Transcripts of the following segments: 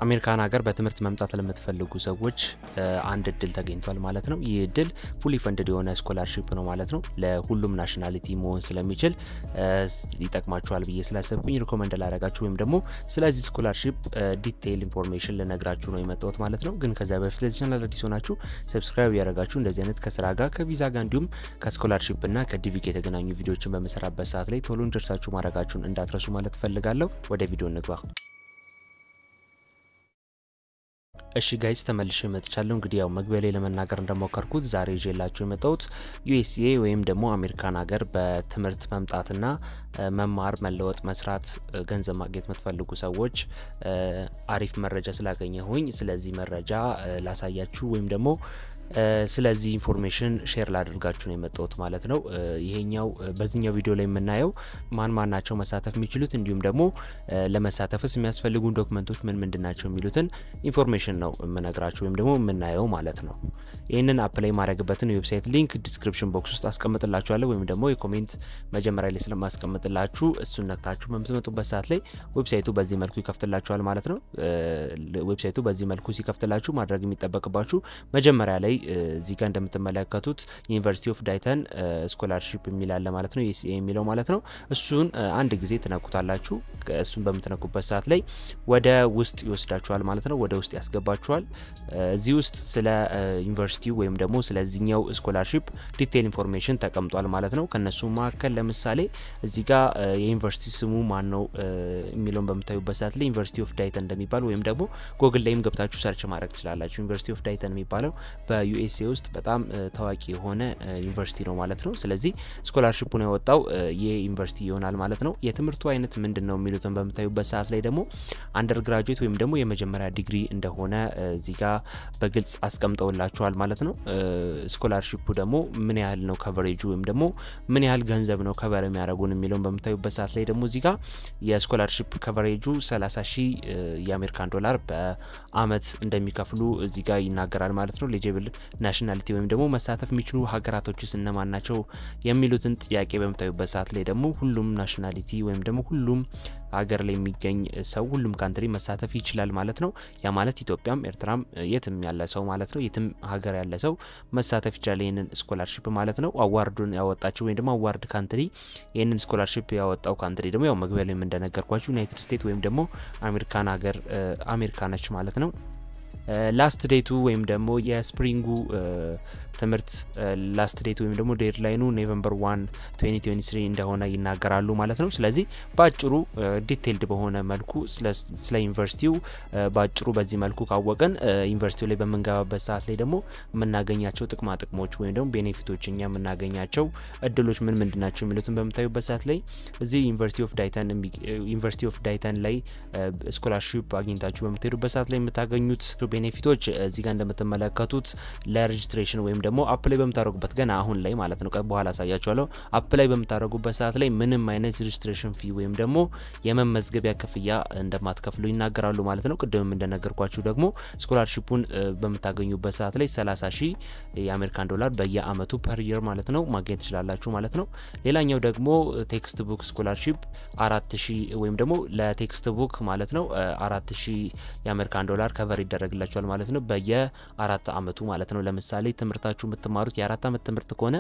አሜሪካን ሀገር በትምህርት መምጣት ለምትፈልጉ ሰዎች አንድ እድል ተገኝቷል ማለት ነው። ይህ እድል ፉሊ ፈንድድ የሆነ ስኮላርሺፕ ነው ማለት ነው። ለሁሉም ናሽናሊቲ መሆን ስለሚችል ይጠቅማችኋል ብዬ ስላሰብኩኝ ሪኮመንድ ላደረጋችሁ ወይም ደግሞ ስለዚህ ስኮላርሺፕ ዲቴይል ኢንፎርሜሽን ልነግራችሁ ነው የመጣሁት ማለት ነው። ግን ከዚያ በፊት ለዚህ ቻናል አዲስ ሆናችሁ ሰብስክራይብ ያደረጋችሁ እንደዚህ አይነት ከስራ ጋር ከቪዛ ጋር እንዲሁም ከስኮላርሺፕ እና ከዲቪ የተገናኙ ቪዲዮዎችን በምሰራበት ሰዓት ላይ ቶሎ እንዲደርሳችሁ ማድረጋችሁን እንዳትረሱ ማለት እፈልጋለሁ። ወደ ቪዲዮ እንግባ። እሺ ጋይስ ተመልሼ መጥቻለሁ። እንግዲህ ያው መግቢያ ላይ ለመናገር እንደሞከርኩት ዛሬ ይዤላችሁ የመጣሁት ዩኤስኤ ወይም ደግሞ አሜሪካን ሀገር በትምህርት መምጣትና መማር፣ መለወጥ፣ መስራት፣ ገንዘብ ማግኘት የምትፈልጉ ሰዎች አሪፍ መረጃ ስላገኘሁኝ ስለዚህ መረጃ ላሳያችሁ ወይም ደግሞ ስለዚህ ኢንፎርሜሽን ሼር ላደርጋችሁ ነው የመጣሁት ማለት ነው። ይሄኛው በዚህኛው ቪዲዮ ላይ የምናየው ማን ማን ናቸው መሳተፍ የሚችሉት እንዲሁም ደግሞ ለመሳተፍስ የሚያስፈልጉን ዶክመንቶች ምን ምንድን ናቸው የሚሉትን ኢንፎርሜሽን ነው የምነግራችሁ ወይም ደግሞ የምናየው ማለት ነው። ይህንን አፕላይ ማድረግበትን የዌብሳይት ሊንክ ዲስክሪፕሽን ቦክስ ውስጥ አስቀምጥላችኋለሁ ወይም ደግሞ የኮሜንት መጀመሪያ ላይ ስለማስቀምጥላችሁ እሱን ነክታችሁ በምትመጡበት ሰዓት ላይ ዌብሳይቱ በዚህ መልኩ ይከፍትላችኋል ማለት ነው። ዌብሳይቱ በዚህ መልኩ ሲከፍትላችሁ ማድረግ የሚጠበቅባችሁ መጀመሪያ ላይ እዚህ ጋር እንደምትመለከቱት ዩኒቨርሲቲ ኦፍ ዳይተን ስኮላርሺፕ የሚላለ ማለት ነው ዩኤስኤ የሚለው ማለት ነው። እሱን አንድ ጊዜ ትነኩታላችሁ። እሱን በምትነኩበት ሰዓት ላይ ወደ ውስጥ ይወስዳችኋል ማለት ነው። ወደ ውስጥ ያስገባችኋል። እዚህ ውስጥ ስለ ዩኒቨርሲቲው ወይም ደግሞ ስለዚህኛው ስኮላርሺፕ ዲቴይል ኢንፎርሜሽን ተቀምጧል ማለት ነው። ከነሱ መካከል ለምሳሌ እዚህ ጋር የዩኒቨርሲቲ ስሙ ማን ነው የሚለውን በምታዩበት ሰዓት ላይ ዩኒቨርሲቲ ኦፍ ዳይተን እንደሚባል ወይም ደግሞ ጎግል ላይም ገብታችሁ ሰርች ማድረግ ትችላላችሁ። ዩኒቨርሲቲ ኦፍ ዳይተን የሚባለው በዩኤስኤ ውስጥ በጣም ታዋቂ የሆነ ዩኒቨርሲቲ ነው ማለት ነው። ስለዚህ ስኮላርሺፑን ያወጣው ይህ ዩኒቨርሲቲ ይሆናል ማለት ነው። የትምህርቱ አይነት ምንድን ነው የሚሉትን በምታዩበት ሰዓት ላይ ደግሞ አንደር ግራጁዌት ወይም ደግሞ የመጀመሪያ ዲግሪ እንደሆነ እዚህ ጋር በግልጽ አስቀምጠውላችኋል ማለት ነው። ስኮላርሺፑ ደግሞ ምን ያህል ነው ከቨሬጁ ወይም ደግሞ ምን ያህል ገንዘብ ነው ከቨር የሚያደርጉን የሚለውን በምታዩበት ሰዓት ላይ ደግሞ እዚህ ጋር የስኮላርሺፕ ከቨሬጁ 30 ሺህ የአሜሪካን ዶላር በአመት እንደሚከፍሉ እዚህ ጋር ይናገራል ማለት ነው። ኤሊጂብል ናሽናሊቲ ወይም ደግሞ መሳተፍ የሚችሉ ሀገራቶችስ እነማን ናቸው የሚሉትን ጥያቄ በምታዩበት ሰዓት ላይ ደግሞ ሁሉም ናሽናሊቲ ወይም ደግሞ ሁሉም ሀገር ላይ የሚገኝ ሰው ሁሉም ካንትሪ መሳተፍ ይችላል ማለት ነው። ያ ማለት ኢትዮጵያም ኤርትራም የትም ያለ ሰው ማለት ነው። የትም ሀገር ያለ ሰው መሳተፍ ይችላል ይህንን ስኮላርሺፕ ማለት ነው። አዋርዱን ያወጣችው ወይም ደግሞ አዋርድ ካንትሪ ይህንን ስኮላርሺፕ ያወጣው ካንትሪ ደግሞ ያው መግቢያ ላይ እንደነገርኳችሁ ዩናይትድ ስቴትስ ወይም ደግሞ አሜሪካን ሀገር አሜሪካ ነች ማለት ነው። ላስት ዴቱ ወይም ደግሞ የስፕሪንጉ ትምህርት ላስት ዴት ወይም ደግሞ ዴድላይኑ ኖቬምበር ዋን 2023 እንደሆነ ይናገራሉ ማለት ነው። ስለዚህ በአጭሩ ዲቴይልድ በሆነ መልኩ ስለ ዩኒቨርሲቲው በአጭሩ በዚህ መልኩ ካወቅን ዩኒቨርሲቲው ላይ በምንገባበት ሰዓት ላይ ደግሞ የምናገኛቸው ጥቅማ ጥቅሞች ወይም ደግሞ ቤኔፊቶች እኛ የምናገኛቸው እድሎች ምን ምንድን ናቸው የሚሉትን በምታዩበት ሰዓት ላይ እዚህ ዩኒቨርሲቲ ኦፍ ዳይተን ዩኒቨርሲቲ ኦፍ ዳይተን ላይ ስኮላርሺፕ አግኝታችሁ በምትሄዱበት ሰዓት ላይ የምታገኙት ቤኔፊቶች እዚህ ጋር እንደምትመለከቱት ለሬጅስትሬሽን ወይም ደግሞ አፕላይ በምታደረጉበት ገና አሁን ላይ ማለት ነው፣ በኋላ አሳያችኋለሁ። አፕላይ በምታደረጉበት ሰዓት ላይ ምንም አይነት ሬጅስትሬሽን ፊ ወይም ደግሞ የመመዝገቢያ ክፍያ እንደማትከፍሉ ይናገራሉ ማለት ነው። ቅድምም እንደነገርኳችሁ ደግሞ ስኮላርሺፑን በምታገኙበት ሰዓት ላይ 30 ሺህ የአሜሪካን ዶላር በየአመቱ ፐር የር ማለት ነው ማግኘት ትችላላችሁ ማለት ነው። ሌላኛው ደግሞ ቴክስት ቡክ ስኮላርሺፕ አራት ሺህ ወይም ደግሞ ለቴክስት ቡክ ማለት ነው አራት ሺህ የአሜሪካን ዶላር ከቨር ይደረግላቸዋል ማለት ነው በየአራት አመቱ ማለት ነው። ለምሳሌ ትምህርታችሁ የምትማሩት የአራት አመት ትምህርት ከሆነ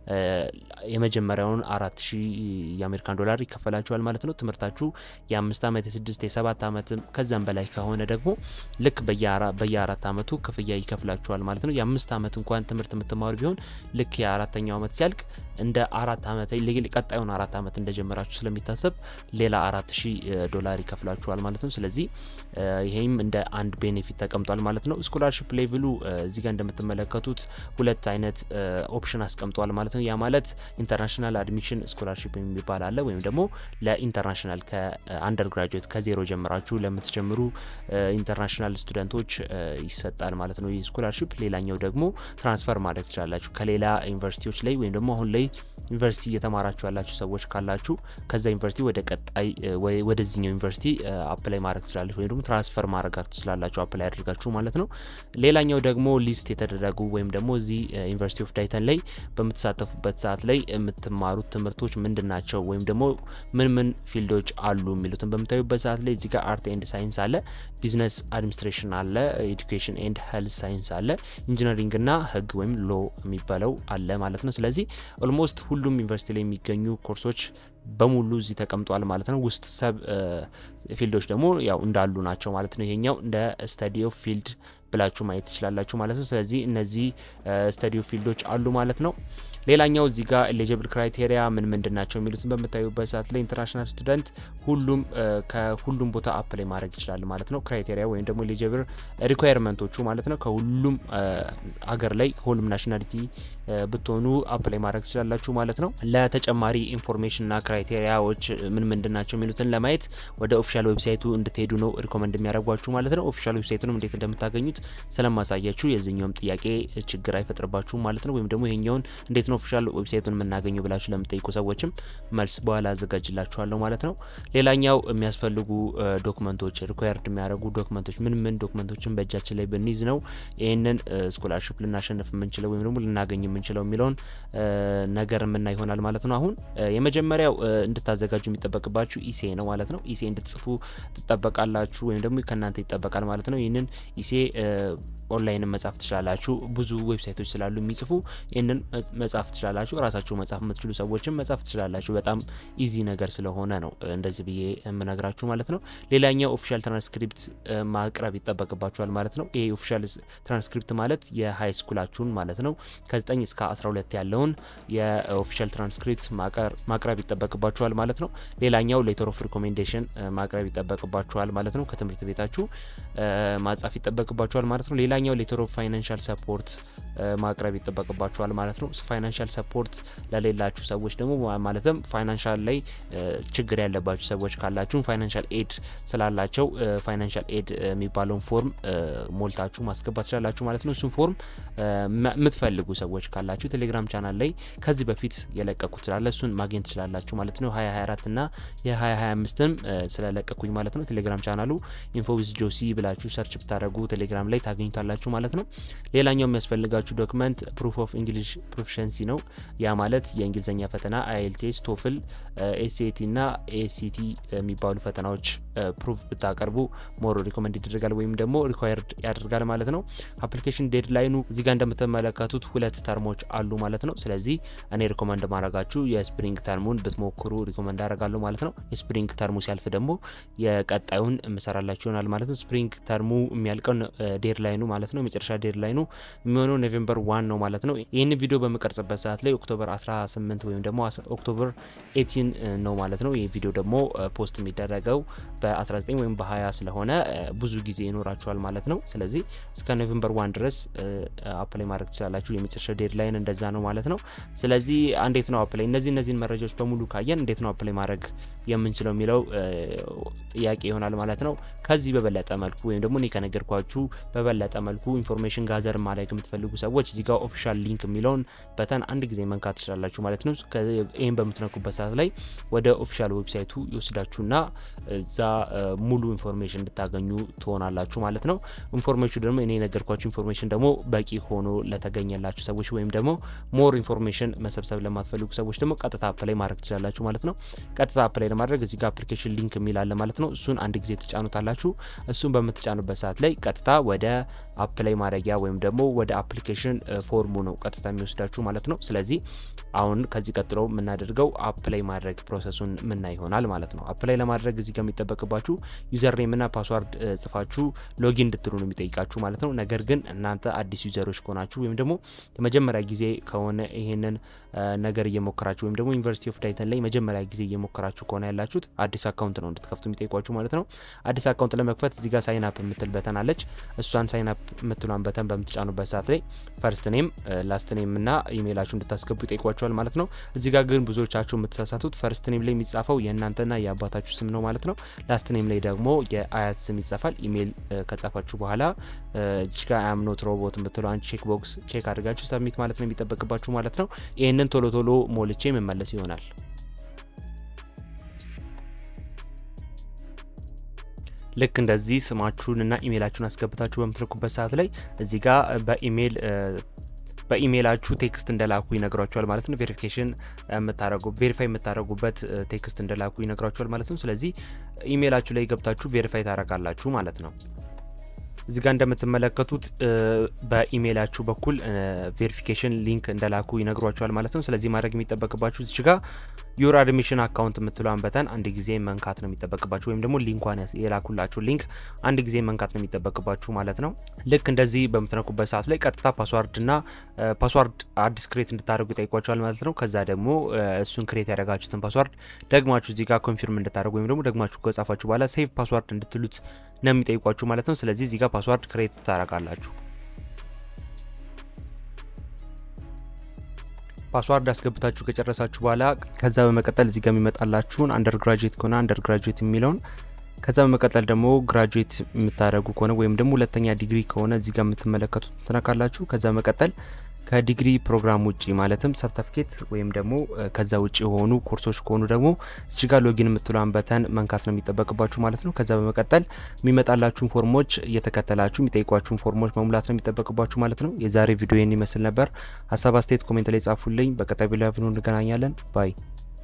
የመጀመሪያውን አራት ሺህ የአሜሪካን ዶላር ይከፈላችኋል ማለት ነው። ትምህርታችሁ የአምስት አመት የስድስት የሰባት አመት ከዛም በላይ ከሆነ ደግሞ ልክ በየአራት አመቱ ክፍያ ይከፍላችኋል ማለት ነው። የአምስት አመት እንኳን ትምህርት የምትማሩ ቢሆን ልክ የአራተኛው አመት ሲያልቅ እንደ አራት አመት ቀጣዩን አራት አመት እንደጀመራችሁ ስለሚታሰብ ሌላ አራት ሺህ ዶላር ይከፍላችኋል ማለት ነው። ስለዚህ ይሄም እንደ አንድ ቤኔፊት ተቀምጧል ማለት ነው። ስኮላርሽፕ ሌቭሉ እዚህ ጋር እንደምትመለከቱት ሁለት አይነት ኦፕሽን አስቀምጠዋል ማለት ነው። ያ ማለት ኢንተርናሽናል አድሚሽን ስኮላርሽፕ የሚባል አለ ወይም ደግሞ ለኢንተርናሽናል ከአንደር ግራጁዌት ከዜሮ ጀምራችሁ ለምትጀምሩ ኢንተርናሽናል ስቱደንቶች ይሰጣል ማለት ነው ይህ ስኮላርሽፕ። ሌላኛው ደግሞ ትራንስፈር ማድረግ ትችላላችሁ ከሌላ ዩኒቨርሲቲዎች ላይ ወይም ደግሞ አሁን ላይ ዩኒቨርሲቲ እየተማራችሁ ያላችሁ ሰዎች ካላችሁ ከዛ ዩኒቨርሲቲ ወደ ቀጣይ ወደዚህኛው ዩኒቨርሲቲ አፕላይ ማድረግ ትችላለች ወይም ደግሞ ትራንስፈር ማድረግ ትችላላችሁ አፕላይ አድርጋችሁ ማለት ነው። ሌላኛው ደግሞ ሊስት የተደረጉ ወይም ደግሞ እዚህ እዚህ ዩኒቨርሲቲ ኦፍ ዳይተን ላይ በምትሳተፉበት ሰዓት ላይ የምትማሩት ትምህርቶች ምንድን ናቸው ወይም ደግሞ ምን ምን ፊልዶች አሉ የሚሉትን በምታዩበት ሰዓት ላይ እዚህ ጋር አርት ኤንድ ሳይንስ አለ፣ ቢዝነስ አድሚኒስትሬሽን አለ፣ ኤዱኬሽን ኤንድ ሄልዝ ሳይንስ አለ፣ ኢንጂነሪንግ እና ህግ ወይም ሎ የሚባለው አለ ማለት ነው። ስለዚህ ኦልሞስት ሁሉም ዩኒቨርሲቲ ላይ የሚገኙ ኮርሶች በሙሉ እዚህ ተቀምጧል ማለት ነው። ውስጥ ሰብ ፊልዶች ደግሞ ያው እንዳሉ ናቸው ማለት ነው። ይሄኛው እንደ ስተዲ ኦፍ ፊልድ ብላችሁ ማየት ትችላላችሁ ማለት ነው። ስለዚህ እነዚህ ስተዲ ኦፍ ፊልዶች አሉ ማለት ነው። ሌላኛው እዚህ ጋር ኤሊጂብል ክራይቴሪያ ምን ምንድን ናቸው የሚሉትን በምታዩበት ሰዓት ላይ ኢንተርናሽናል ስቱደንት ሁሉም ከሁሉም ቦታ አፕላይ ማድረግ ይችላል ማለት ነው። ክራይቴሪያ ወይም ደግሞ ኤሊጂብል ሪኳየርመንቶቹ ማለት ነው። ከሁሉም ሀገር ላይ ከሁሉም ናሽናሊቲ ብትሆኑ አፕላይ ማድረግ ትችላላችሁ ማለት ነው። ለተጨማሪ ኢንፎርሜሽንና ክራይቴሪያዎች ምን ምንድን ናቸው የሚሉትን ለማየት ወደ ኦፊሻል ዌብሳይቱ እንድትሄዱ ነው ሪኮመንድ የሚያደርጓችሁ ማለት ነው። ኦፊሻል ዌብሳይቱንም እንዴት እንደምታገኙት ስለማሳያችሁ የዚህኛውም ጥያቄ ችግር አይፈጥርባችሁም ማለት ነው። ወይም ደግሞ ይሄኛውን እንዴት ነው ኦፊሻል ዌብሳይቱን የምናገኘው ብላችሁ ለምጠይቁ ሰዎችም መልስ በኋላ አዘጋጅላችኋለሁ ማለት ነው። ሌላኛው የሚያስፈልጉ ዶክመንቶች ሪኳየርድ የሚያደርጉ ዶክመንቶች ምን ምን ዶክመንቶችን በእጃችን ላይ ብንይዝ ነው ይህንን ስኮላርሽፕ ልናሸንፍ የምንችለው ወይም ደግሞ ልናገኝ የምንችለው የሚለውን ነገር የምና ይሆናል ማለት ነው። አሁን የመጀመሪያው እንድታዘጋጁ የሚጠበቅባችሁ ኢሴ ነው ማለት ነው። ኢሴ እንድትጽፉ ትጠበቃላችሁ ወይም ደግሞ ከእናንተ ይጠበቃል ማለት ነው። ይህንን ኢሴ ኦንላይንን መጻፍ ትችላላችሁ። ብዙ ዌብሳይቶች ስላሉ የሚጽፉ ይህንን መጻፍ ትችላላችሁ። ራሳችሁ መጻፍ የምትችሉ ሰዎችም መጻፍ ትችላላችሁ። በጣም ኢዚ ነገር ስለሆነ ነው እንደዚህ ብዬ የምነግራችሁ ማለት ነው። ሌላኛው ኦፊሻል ትራንስክሪፕት ማቅረብ ይጠበቅባችኋል ማለት ነው። ይሄ ኦፊሻል ትራንስክሪፕት ማለት የሀይ ስኩላችሁን ማለት ነው ከ9 እስከ 12 ያለውን የኦፊሻል ትራንስክሪፕት ማቅረብ ይጠበቅባችኋል ማለት ነው። ሌላኛው ሌተር ኦፍ ሪኮሜንዴሽን ማቅረብ ይጠበቅባችኋል ማለት ነው። ከትምህርት ቤታችሁ ማጻፍ ይጠበቅባችኋል ማለት ነው። ሌላኛው ሌተር ኦፍ ፋይናንሻል ሰፖርት ማቅረብ ይጠበቅባችኋል ማለት ነው። ፋይናንሻል ሰፖርት ለሌላችሁ ሰዎች ደግሞ ማለትም ፋይናንሻል ላይ ችግር ያለባችሁ ሰዎች ካላችሁ ፋይናንሻል ኤድ ስላላቸው ፋይናንሻል ኤድ የሚባለውን ፎርም ሞልታችሁ ማስገባት ትችላላችሁ ማለት ነው። እሱም ፎርም የምትፈልጉ ሰዎች ካላችሁ ቴሌግራም ቻናል ላይ ከዚህ በፊት የለቀኩት ስላለ እሱን ማግኘት ትችላላችሁ ማለት ነው። 2024 እና የ2025ም ስለለቀኩኝ ማለት ነው። ቴሌግራም ቻናሉ ኢንፎዊዝ ጆሲ ብላችሁ ሰርች ብታደረጉ ቴሌግራም ላይ ታገኙታላችሁ ማለት ነው። ሌላኛው የሚያስፈልጋችሁ ዶክመንት ፕሩፍ ኦፍ እንግሊሽ ፕሮፊሸንሲ ነው። ያ ማለት የእንግሊዝኛ ፈተና አይኤልቲኤስ፣ ቶፍል፣ ኤስኤቲ እና ኤሲቲ የሚባሉ ፈተናዎች ፕሩፍ ብታቀርቡ ሞር ሪኮመንድ ይደረጋል ወይም ደግሞ ሪኳየርድ ያደርጋል ማለት ነው። አፕሊኬሽን ዴድ ላይኑ እዚህ ጋር እንደምትመለከቱት ሁለት ተርሞች አሉ ማለት ነው። ስለዚህ እኔ ሪኮመንድ ማድረጋችሁ የስፕሪንግ ተርሙን ብትሞክሩ ሪኮመንድ አደርጋለሁ ማለት ነው። የስፕሪንግ ተርሙ ሲያልፍ ደግሞ የቀጣዩን እምሰራላችሁ ይሆናል ማለት ነው። ስፕሪንግ ተርሙ የሚያልቀው ዴድ ላይኑ ማለት ነው። የመጨረሻ ዴድ ላይኑ የሚሆነው ኖቬምበር ዋን ነው ማለት ነው። ይህን ቪዲዮ በምቀርጽበት ሰዓት ላይ ኦክቶበር 18 ወይም ደግሞ ኦክቶበር 18 ነው ማለት ነው። ይህ ቪዲዮ ደግሞ ፖስት የሚደረገው በ19 ወይም በ20 ስለሆነ ብዙ ጊዜ ይኖራችኋል ማለት ነው። ስለዚህ እስከ ኖቬምበር ዋን ድረስ አፕላይ ማድረግ ትችላላችሁ። የመጨረሻ ዴድ ላይን እንደዛ ነው ማለት ነው። ስለዚህ እንዴት ነው አፕላይ እነዚህ እነዚህን መረጃዎች በሙሉ ካየን እንዴት ነው አፕላይ ማድረግ የምንችለው የሚለው ጥያቄ ይሆናል ማለት ነው። ከዚህ በበለጠ መልኩ ወይም ደግሞ እኔ ከነገርኳችሁ በበለጠ መልኩ ኢንፎርሜሽን ጋዘር ማድረግ የምትፈልጉ ሰዎች እዚህ ጋር ኦፊሻል ሊንክ የሚለውን በተን አንድ ጊዜ መንካት ትችላላችሁ ማለት ነው። ይህም በምትነኩበት ሰዓት ላይ ወደ ኦፊሻል ዌብሳይቱ ይወስዳችሁና እዛ ሙሉ ኢንፎርሜሽን እንድታገኙ ትሆናላችሁ ማለት ነው። ኢንፎርሜሽኑ ደግሞ እኔ የነገርኳችሁ ኢንፎርሜሽን ደግሞ በቂ ሆኖ ለተገኘላችሁ ሰዎች ወይም ደግሞ ሞር ኢንፎርሜሽን መሰብሰብ ለማትፈልጉ ሰዎች ደግሞ ቀጥታ አፕላይ ማድረግ ትችላላችሁ ማለት ነው። ቀጥታ አፕላይ ለማድረግ እዚህ ጋር አፕሊኬሽን ሊንክ የሚል አለ ማለት ነው። እሱን አንድ ጊዜ ትጫኑታላችሁ። እሱን በምትጫኑበት ሰዓት ላይ ቀጥታ ወደ አፕላይ ማድረጊያ ወይም ደግሞ ወደ አፕሊኬሽን ፎርሙ ነው ቀጥታ የሚወስዳችሁ ማለት ነው። ስለዚህ አሁን ከዚህ ቀጥሎ የምናደርገው አፕላይ ማድረግ ፕሮሰሱን ምና ይሆናል ማለት ነው። አፕላይ ለማድረግ እዚህ ጋር የሚጠበቅባችሁ ዩዘር ኔም እና ፓስዋርድ ጽፋችሁ ሎጊን እንድትሉ ነው የሚጠይቃችሁ ማለት ነው። ነገር ግን እናንተ አዲስ ዩዘሮች ከሆናችሁ ወይም ደግሞ የመጀመሪያ ጊዜ ከሆነ ይሄንን ነገር እየሞከራችሁ ወይም ደግሞ ዩኒቨርሲቲ ኦፍ ዳይተን ላይ መጀመሪያ ጊዜ እየሞከራችሁ ከሆነ ያላችሁት አዲስ አካውንት ነው እንድትከፍቱ የሚጠይቋችሁ ማለት ነው። አዲስ አካውንት ለመክፈት እዚህ ጋር ሳይን አፕ የምትል በተን አለች። እሷን ሳይን አፕ የምትሏን በተን በምትጫኑበት ሰዓት ላይ ፈርስት ኔም፣ ላስት ኔም እና ኢሜይላችሁ እንድታስገቡ ይጠይቋችኋል ማለት ነው። እዚህ ጋር ግን ብዙዎቻችሁ የምትሳሳቱት ፈርስት ኔም ላይ የሚጻፈው የእናንተና የአባታችሁ ስም ነው ማለት ነው። ላስት ኔም ላይ ደግሞ የአያት ስም ይጻፋል። ኢሜይል ከጻፋችሁ በኋላ እዚህ ጋር አም ኖት ሮቦት የምትለው አንድ ቼክ ቦክስ ቼክ አድርጋችሁ ሰብሚት ማለት ነው የሚጠበቅባችሁ ማለት ነው። ይህንን ቶሎ ቶሎ ሞልቼ መመለስ ይሆናል። ልክ እንደዚህ ስማችሁን እና ኢሜይላችሁን አስገብታችሁ በምትልኩበት ሰዓት ላይ እዚህ ጋር በኢሜይል በኢሜይላችሁ ቴክስት እንደላኩ ይነግሯቸዋል ማለት ነው። ቬሪፊኬሽን የምታረጉ ቬሪፋይ የምታደረጉበት ቴክስት እንደላኩ ይነግሯቸዋል ማለት ነው። ስለዚህ ኢሜይላችሁ ላይ ገብታችሁ ቬሪፋይ ታደረጋላችሁ ማለት ነው። እዚህ ጋር እንደምትመለከቱት በኢሜይላችሁ በኩል ቬሪፊኬሽን ሊንክ እንደላኩ ይነግሯቸዋል ማለት ነው። ስለዚህ ማድረግ የሚጠበቅባችሁ እዚህ ጋር ዩር አድሚሽን አካውንት የምትለዋን በተን አንድ ጊዜ መንካት ነው የሚጠበቅባችሁ፣ ወይም ደግሞ ሊንኳን የላኩላችሁ ሊንክ አንድ ጊዜ መንካት ነው የሚጠበቅባችሁ ማለት ነው። ልክ እንደዚህ በምትነኩበት ሰዓት ላይ ቀጥታ ፓስዋርድና ፓስዋርድ አዲስ ክሬት እንድታደርጉ ይጠይቋቸዋል ማለት ነው። ከዛ ደግሞ እሱን ክሬት ያደረጋችሁትን ፓስዋርድ ደግማችሁ እዚህ ጋር ኮንፊርም እንድታደርጉ ወይም ደግሞ ደግማችሁ ከጻፋችሁ በኋላ ሴቭ ፓስዋርድ እንድትሉት ነው የሚጠይቋችሁ ማለት ነው። ስለዚህ እዚህ ጋር ፓስዋርድ ክሬት ታደርጋላችሁ። ፓስዋርድ አስገብታችሁ ከጨረሳችሁ በኋላ ከዛ በመቀጠል እዚህ ጋር የሚመጣላችሁን አንደር ግራጁዌት ከሆነ አንደር ግራጁዌት የሚለውን ከዛ በመቀጠል ደግሞ ግራጁዌት የምታደርጉ ከሆነ ወይም ደግሞ ሁለተኛ ዲግሪ ከሆነ እዚህ ጋር የምትመለከቱት ትነካላችሁ። ከዛ በመቀጠል ከዲግሪ ፕሮግራም ውጪ ማለትም ሰርተፍኬት ወይም ደግሞ ከዛ ውጭ የሆኑ ኮርሶች ከሆኑ ደግሞ እዚህ ጋር ሎጊን የምትለውን በተን መንካት ነው የሚጠበቅባችሁ ማለት ነው። ከዛ በመቀጠል የሚመጣላችሁን ፎርሞች እየተከተላችሁ የሚጠይቋችሁን ፎርሞች መሙላት ነው የሚጠበቅባችሁ ማለት ነው። የዛሬ ቪዲዮ ይህን ይመስል ነበር። ሀሳብ አስተያየት ኮሜንት ላይ ጻፉልኝ። በቀጣይ ቪዲዮ እንገናኛለን ባይ